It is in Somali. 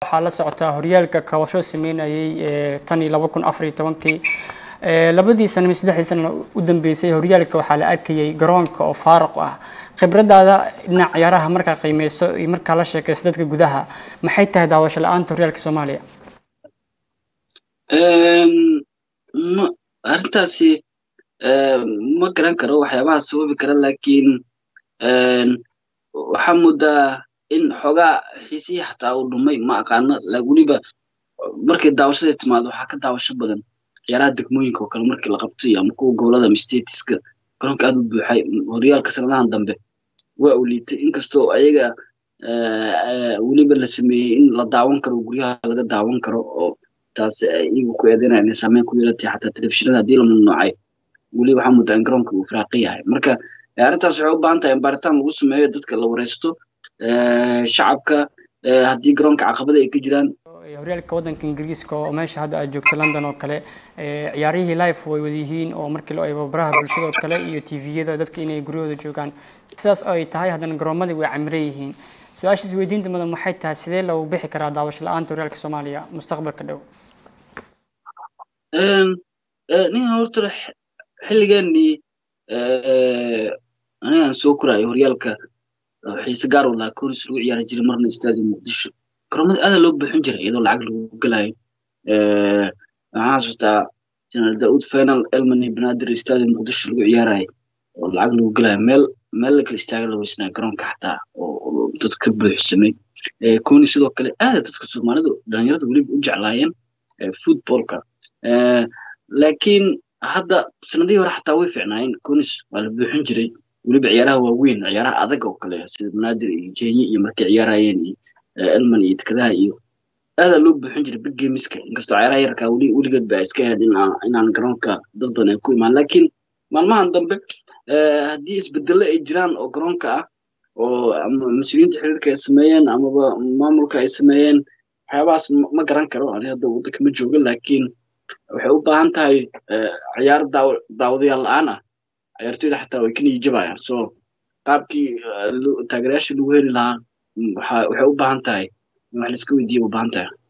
waxaa la socotaa horyaalka kabasho sameynayay tan iyo laba kun afar iyo tobankii labadii sana saddexdii sana u dambeysay horyaalka waxaa la arkayay garoonka oo faaruq ah khibradaada dhinac ciyaaraha markaa qiimeyso iyo markaa la sheekayso dadka gudaha maxay tahay daawasho la-aanta horyaalka soomaaliya arrintaasi ma garan karo waxyaabaha sababi kara laakiin waxaa moodaa in xoogaa xiisihii xataa uu dhumay ma aqaano weliba markay daawashada timaado waxaa ka daawasho badan ciyaaraha degmooyinka oo kale markii la qabtay ama kuwa gobolada mistatiska garoonka aad u buuxay horyaalka sanadahan dambe waa uu liitay inkastoo ayaga weliba la sameeyey in la daawan karo guryaha laga daawan karo oo taas iyagu ku eedeynaya inay saameyn ku yeelatay xataa telefishinada haddii la mamnuucay weli waxaa moodaa in garoonka uu firaaqi yahay marka arrintaas waxay u baahan tahay in baaritaan lagu sameeyo dadka la wareysto shacabka haddii garoonka caqabada ay ka jiraan horyaalka waddanka ingiriiska oo meesha hadda aad joogto london oo kale ciyaarihii life way wadayihiin oo markii loo eego baraha bulshada oo kale iyo tviyada dadka inay guryahooda joogaan sidaas oo ay tahay haddana garoomadii way camiran yihiin su-aashaas weydiinta mudan maxay tahay sidee lagu bixi karaa daawasho la-aanta horyaalka soomaaliya mustaqbalka dhow nin horta xilligeenii anigaan soo koraayo horyaalka xiise gaar u lahaa koris lagu ciyaari jiray marna istaadi muqdisho garoomada aada loo buuxin jiray iyadoo lacag lagu gelayo waxaan xasuustaa general daud final elmani banadir istaadi muqdisho lagu ciyaarayo oo lacag lagu gelayo meel meel la kala istaaga la weysnaa garoonka xataa oo dad ka buuxsamay koni sidoo kale aada dadka soomaalidu dhalinyarada weliba u jeclaayeen footballka laakiin hadda sanadihii hore xataa way ficnaayeen conis waa la buuxin jiray weliba ciyaaraha waaweyn ciyaaraha adag oo kale sida banaadir iyo kenya iyo markay ciyaarayeen iyo elman iyo dekadaha iyo aadaa loo buuxin jiray big gameska inkastoo ciyaaraha yarkaa weli weligeed ba iska ahayd inaan garoonka dad badan ay ku imaan laakiin maalmahan dambe haddii isbedelo ay jiraan oo garoonka ah oo mas-uuliyiinta xiriirka ay sameeyeen amaba maamulka ay sameeyeen waxyaabahaas ma garan karo ani hadda waddanka ma joogo laakiin waxay u baahan tahay ciyaar daawadayaal la-aan ah ciyaartoyda xataa way ka niijabayaan so qaabkii taageerayaashii lagu heli lahaa waxay u baahan tahay in wax laiska weydiiya u baahan tahay